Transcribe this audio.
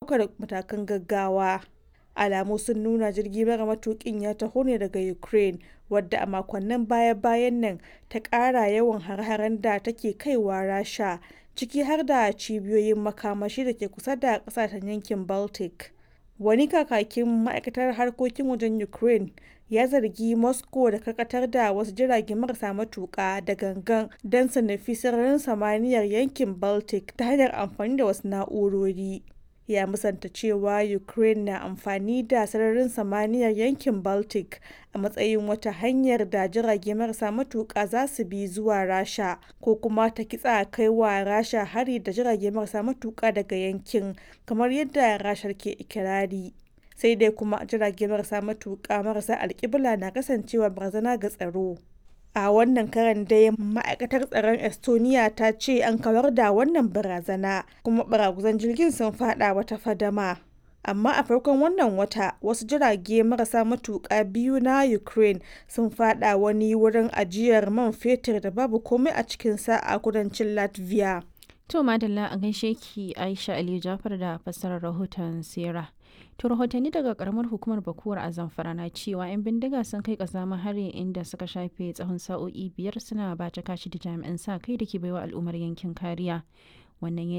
ɗaukar matakan gaggawa. Alamu sun nuna jirgi mara matukin ya taho ne daga Ukraine, wadda a makonnin baya-bayan nan ta ƙara yawan hare-haren da take kaiwa Rasha, ciki har da cibiyoyin makamashi da ke kusa da ƙasashen yankin Baltic. Wani kakakin ma'aikatar harkokin wajen Ukraine ya zargi Moscow da karkatar da wasu jirage marasa matuƙa da gangan don su nufi sararin samaniyar yankin Baltic ta hanyar amfani da wasu na'urori. Ya musanta cewa Ukraine na amfani da sararin samaniyar yankin Baltic a matsayin wata hanyar da jirage marasa matuƙa za su bi zuwa Rasha ko kuma ta kitsa kai wa Rasha hari da jirage marasa matuƙa daga yankin, kamar yadda Rashar ke ikirari. Sai dai kuma jirage marasa matuƙa marasa alkibla na kasancewa barazana ga tsaro. A wannan karon dai ma'aikatar tsaron Estonia ta ce an kawar da wannan barazana kuma baraguzan jirgin sun fada wata fadama. Amma a farkon wannan wata wasu jirage marasa matuƙa biyu na Ukraine sun fada wani wurin ajiyar man fetur da babu komai a cikinsa a kudancin Latvia. To Madalla a gaishe ki Aisha Aliyu Jafar da fassarar rahoton Sera. To rahotanni daga karamar hukumar Bakuwar a Zamfara na cewa 'yan bindiga sun kai kazama hari inda suka shafe tsawon sa'o'i biyar suna bata kashi da jami'an sa kai da ke baiwa al'ummar yankin kariya. Wannan